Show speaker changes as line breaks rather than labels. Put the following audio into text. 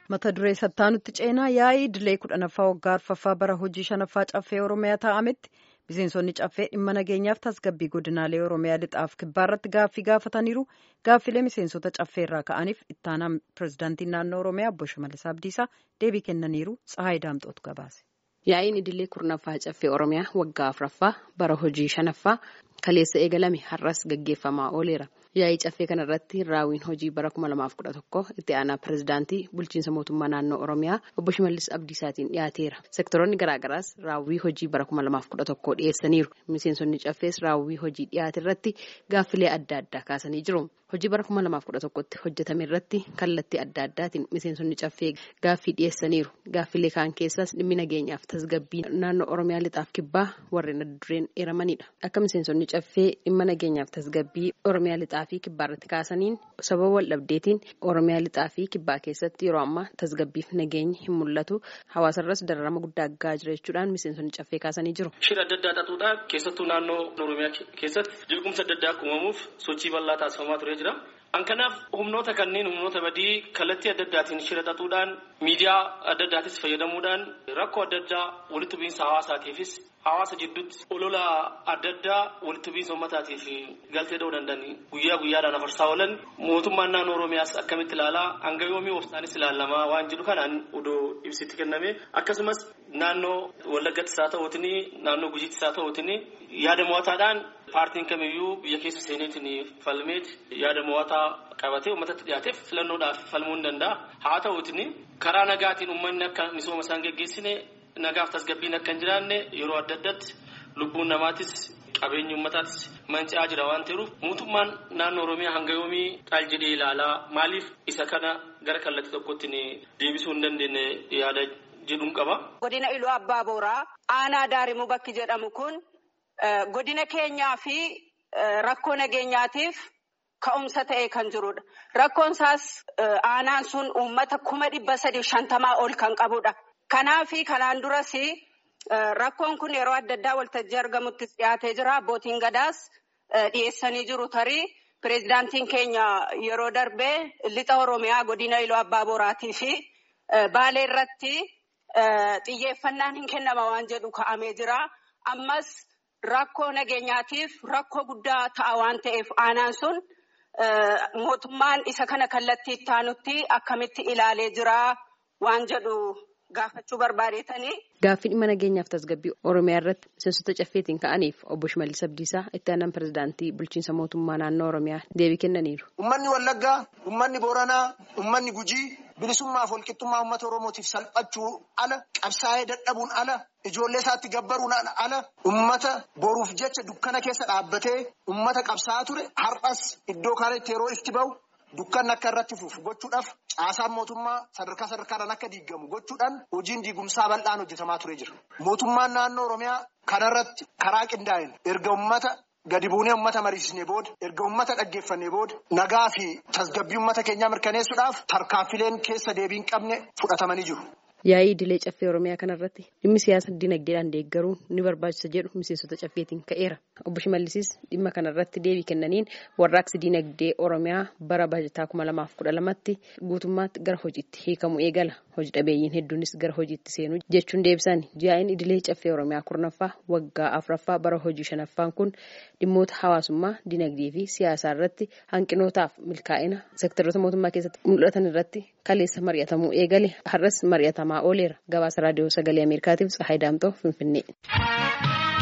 mata duree sattaanutti ceenaa yaa'ii idilee kudhanaffaa waggaa arfaffaa bara hojii shanaffaa caffee oromiyaa taa'ametti miseensonni caffee dhimma nageenyaaf tasgabbii godinaalee oromiyaa lixaaf kibbaarratti gaaffii gaafataniiru gaaffilee miseensota caffeerraa ka'aniif ittaanaan pirezidaantii naannoo oromiyaa obbo Shimallis Abdiisaa deebii kennaniiru Tsahaay Daamxootu gabaase.
Yaa'iin idilee kurnaffaa caffee oromiyaa waggaa afuraffaa bara hojii shanaffaa kaleessa eegalame har'as gaggeeffamaa ooleera. Yaa'ii caffee kanarratti raawwiin hojii bara kuma lamaaf kudha tokko itti aanaa pirezidaantii bulchiinsa mootummaa naannoo oromiyaa obbo Shimallis Abdiisaatiin dhiyaateera. Sektoroonni garaagaraas raawwii hojii bara kuma lamaaf kudha tokkoo dhiyeessaniiru. Miseensonni caffees raawwii hojii dhiyaate irratti gaaffilee adda addaa kaasanii jiru. Hojii bara kuma lamaaf kudha tokkotti hojjetame irratti kallattii adda addaatiin miseensonni caffee gaaffii dhiyeessaniiru. Gaaffilee kaan keessaas dhimmi nageenyaaf tasgabbii naannoo oromiyaa lixaaf kibbaa warreen adda dureen eeramanidha. Akka miseensonni caffee dhimma nageenyaaf tasgabbii oromiyaa lixaa fi kibbaa irratti kaasaniin sababa wal dhabdeetiin oromiyaa lixaa fi kibbaa keessatti yeroo ammaa tasgabbiif nageenyi hin mul'atu hawaasarras dararama guddaa ga'aa jira jechuudhaan miseensonni caffee kaasanii jiru.
Shira adda addaa xaxuudhaan keessattuu naannoo oromiyaa keessatti jeequmsa adda addaa uumamuuf sochii bal'aa taasifamaa ture jira. An kanaaf humnoota kanneen humnoota badii kallattii adda addaatiin shira xaxuudhaan miidiyaa adda addaatis fayyadamuudhaan rakkoo adda addaa walitti bu'iinsa hawaasaatiifis hawaasa jidduutti olola adda addaa walitti bu'iinsa uummataatiif galtee ta'uu danda'an guyyaa guyyaadhaan afarsaa oolan mootummaan naannoo oromiyaas akkamitti ilaalaa hanga yoomii oofsaanis ilaalamaa waan jedhu kanaan odoo ibsitti kenname akkasumas naannoo wallaggattis haa ta'uutiin naannoo gujiittis haa ta'uutiin yaada mo'ataadhaan paartiin kamiyyuu biyya keessa seeneetiin falmeet yaada mo'ataa qabatee uummatatti dhiyaateef filannoodhaaf falmuu ni danda'a haa ta'uutiin karaa nagaatiin uummanni akka misooma isaan geggeessine nagaaf tasgabbiin akka hin jiraanne yeroo adda addaatti lubbuun namaatis qabeenyi uummataattis manca'aa jira waan ta'eef mootummaan naannoo oromiyaa hanga yoomii caal jedhee ilaalaa maaliif isa kana gara kallattii tokkotti deebisuu hin dandeenye yaada jedhuun qaba.
Godina Iluu Abbaa Booraa aanaa Daarimuu bakki jedhamu kun godina keenyaa fi rakkoo nageenyaatiif ka'umsa ta'ee kan jirudha. Rakkoon isaas aanaan sun uummata kuma dhibba sadii shantamaa ol kan qabudha. Kanaafi kanaan duras rakkoon kun yeroo adda addaa waltajjii argamuttis dhiyaatee jira. Abbootiin gadaas dhiyeessanii jiru tarii pireezidaantiin keenya yeroo darbee lixa Oromiyaa godina Iluu Abbaa Boraatii fi Baalee irratti xiyyeeffannaan hin kennama waan jedhu ka'amee jira. Ammas rakkoo nageenyaatiif rakkoo guddaa ta'a waan ta'eef aanaan sun mootummaan isa kana kallattii itti aanutti akkamitti ilaalee jira waan jedhu. Gaafachuu barbaadeetanii.
Gaaffii dhimma nageenyaaf tasgabbii Oromiyaa irratti miseensota caffeetiin ka'aniif obbo Shimallis Abdiisaa itti aanaan pirezidaantii bulchiinsa mootummaa naannoo Oromiyaa deebii kennaniiru.
Uummanni Wallaggaa, uummanni Booranaa, uummanni Gujii bilisummaaf walqixxummaa uummata Oromootiif salphachuu ala qabsaa'ee dadhabuun ala ijoollee isaatti gabbaruun ala uummata boruuf jecha dukkana keessa dhaabbatee uummata qabsaa'aa ture har'as iddoo kanatti yeroo itti bahu. Dukkanni akka irratti fufu gochuudhaaf caasaan mootummaa sadarkaa sadarkaadhaan akka diigamu gochuudhaan hojiin diigumsaa bal'aan hojjetamaa ture jira. Mootummaan naannoo Oromiyaa kanarratti karaa qindaa'een erga uummata gadi buunee uummata mariisisnee booda erga uummata dhaggeeffannee booda nagaa fi tasgabbii uummata keenyaa mirkaneessuudhaaf tarkaanfileen keessa deebii hin qabne fudhatamanii jiru.
Yaa'ii idilee caffee Oromiyaa kanarratti dhimmi siyaasa dinagdeedhaan deeggaruun ni barbaachisa jedhu miseensota caffeetiin ka'eera. Obbo Shimallisis dhimma kanarratti deebii kennaniin warraaqsi dinagdee Oromiyaa bara baajataa kuma lamaaf kudha lamatti guutummaatti gara hojiitti hiikamu eegala. Hojii dhabeeyyiin hedduunis gara hojiitti seenu jechuun deebisan. Yaa'iin idilee caffee Oromiyaa kurnaffaa waggaa afuraffaa bara hojii shanaffaan kun dhimmoota hawaasummaa, dinagdee fi siyaasaa irratti hanqinootaaf milkaa'ina seektaroota mootummaa keessatti mul'atan irratti kaleessa mari'atamuu eegale. Har'as mari'atamaa ooleera. Gabaasa raadiyoo sagalee Ameerikaatiif Tsahaay Daamtoo Finfinnee.